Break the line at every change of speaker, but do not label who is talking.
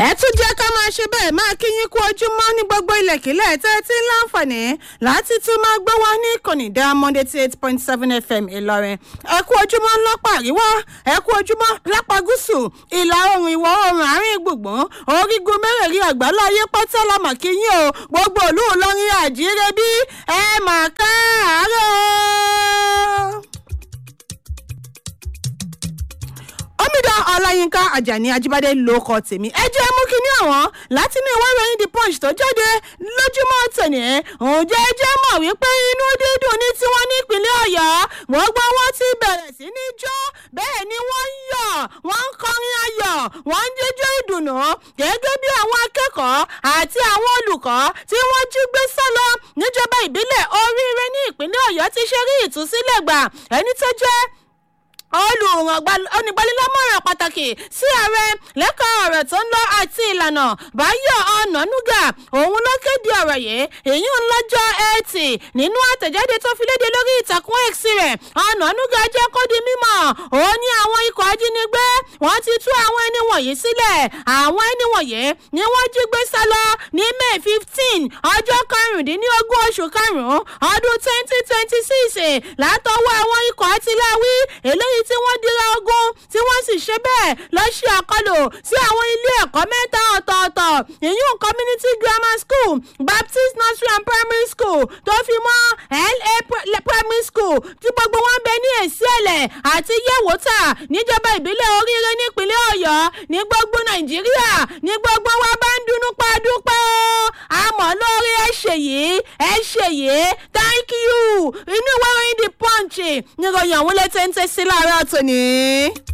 ẹ tún jẹ́ ká máa ṣe bẹ́ẹ̀ máa kí yín kú ojúmọ́ ní gbogbo ilẹ̀kílẹ̀ tẹ́ ẹ ti ń láǹfààní láti tún máa gbọ́ wá ní ìkànnì diamond eighty eight point seven fm ìlọrin ẹ kú ojúmọ́ lápá àríwá ẹ kú ojúmọ́ lápá gúúsù ìlà oòrùn ìwọ̀ oòrùn àárín gbùngbùn orígun mẹ́rẹ̀ẹ̀rin àgbáláyé pátá la mà kí yín o gbogbo òlú ìlọrin àjíire bí ẹ mà káàárọ̀ omidan ọláyínká ajani ajibade ló kọ tèmi ẹ jẹ́ mú kí ní àwọn láti inú ìwé ìròyìn the punch tó jáde lójúmọ́ tòní ǹjẹ́ ẹ jẹ́ mọ̀ wípé inú dídùn ní tiwọn nípínlẹ̀ ọ̀yọ́ gbogbo wọn ti bẹ̀rẹ̀ sí ní jó bẹ́ẹ̀ ni wọ́n ń yọ̀ wọ́n ń kọrin ayọ̀ wọ́n ń jíjó ìdùnnú gẹ́gẹ́ bí àwọn akẹ́kọ̀ọ́ àti àwọn olùkọ́ tí wọ́n jí gbé sálọ níjọba ìbílẹ̀ oríire ní ìpínlẹ̀ ọ̀yọ́ ti ṣe rí ìtúsílẹ̀ gbà ẹni tó jẹ́ olùgbanilámọ̀ràn pàtàkì sí ààrẹ lẹ́ka ọ̀rọ̀ tó ń lọ àti ìlànà báyọ̀ ọ̀nànúgà òun ló kéde ọ̀rọ̀ yìí èyí ń lọ́jọ́ ẹtì nínú àtẹ̀jáde tó fi léde lórí ìtàkùn x rẹ̀ ọ̀nànúgà jẹ́ kó di mímọ̀ òun ní àwọn ikọ̀ ajínigbé wọ́n ti tú àwọn ẹni wọ̀nyí sílẹ̀ àwọn ẹni wọ̀nyí ni wọ́n jí gbé sá lọ ní may fifteen ọjọ́ karùndínlógún oṣù karùn-ún ọdún twenty twenty six látọwọ́ àwọn ikọ̀ àtìláwí eléyìí tí wọ́n dira ogun tí wọ́n sì ṣe bẹ́ẹ̀ lọ ṣe àkọlù sí àwọn ilé ẹ̀kọ́ mẹ́ta ọ̀tọ̀ọ̀tọ̀ ìyún community grammar school baptist nursery and primary school tó fi mọ́ la primary school tí gbogbo wọn bẹ ní èsì ẹ̀lẹ̀ àti yẹ̀wòtà níjọba ìbílẹ̀ oríire nípínlẹ̀ ọ̀yọ́ ní gbogbo nàìjíríà ní gbogbo wa bá ń dunú pa dúpẹ́ o àmọ́ lórí ẹ ṣe yìí ẹ ṣe yìí thank you inú ìwé ìròyìn the punch níròyìn àwọn ilé téńté sí láàárọ̀ tòní.